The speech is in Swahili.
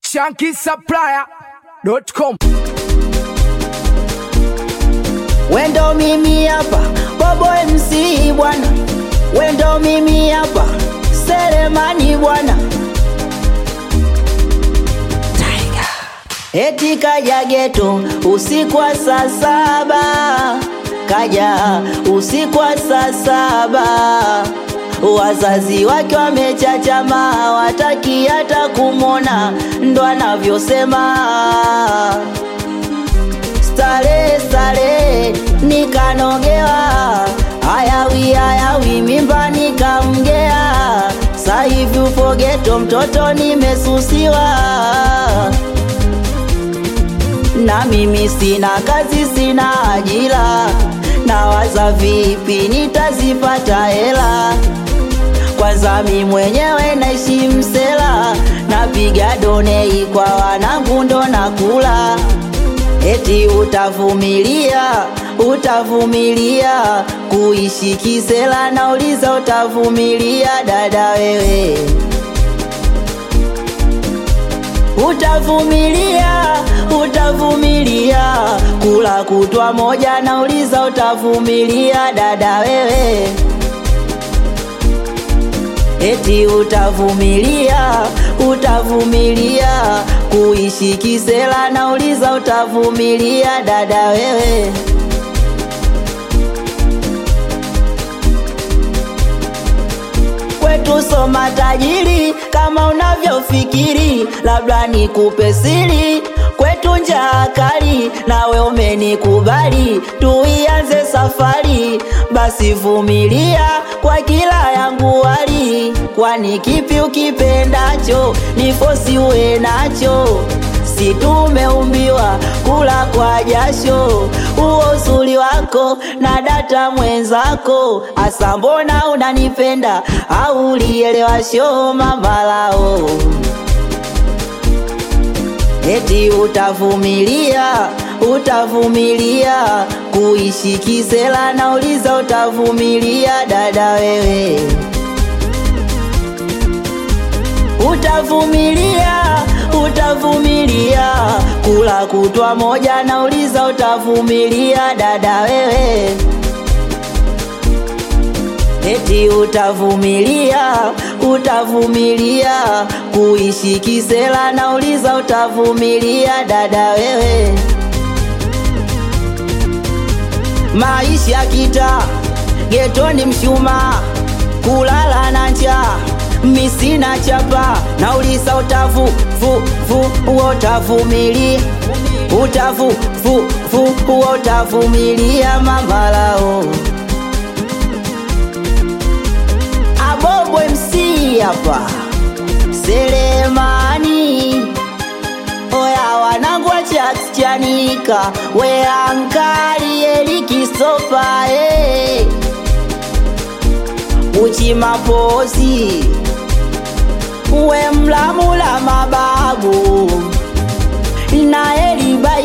shankisupplier.com Wendo mimi hapa Bobo MC bwana, wendo mimi hapa Selemani bwana. Tiger. Eti kaja geto usiku wa saa saba, kaja usiku wa saa saba, wazazi wake wamechachama, hawataki hata kumwona, ndo anavyosema stare stare nikanogewa hayawi hayawi mimba nikamgea saivi upogeto mtoto nimesusiwa na mimi sina kazi sina ajira nawaza vipi nitazipata hela kwanza mi mwenyewe naishi msela napiga donei kwa wanangu ndo nakula eti utavumilia utavumilia kuishi kisela nauliza utavumilia dada wewe utavumilia utavumilia kula kutwa moja nauliza utavumilia dada wewe eti utavumilia utavumilia kuishi kisela nauliza utavumilia dada wewe kwetu soma tajiri kama unavyofikiri labda nikupe siri kwetu njaa kali nawe umenikubali tuianze safari basi vumilia kwa kila yangu wali kwani kipi ukipendacho nifosi uwe nacho si tumeumbiwa kula kwa jasho huo uzuri wako na data mwenzako asa mbona unanipenda au ulielewa sho mamalao eti utavumilia utavumilia kuishi kisela nauliza utavumilia dada wewe utavumilia utavumilia kula kutwa moja nauliza utavumilia dada wewe eti utavumilia utavumilia kuishi kisela nauliza utavumilia dada wewe maisha kita getoni mshuma kulala na njaa misina chapa nauliza utavu vu vu uo utavumilia utavu vu vu uo utavumilia mamalao abobo mc hapa selemani oya wanangu wachachanika weankali elikisopa hey. uchimapozi we mlamula mababu na eliba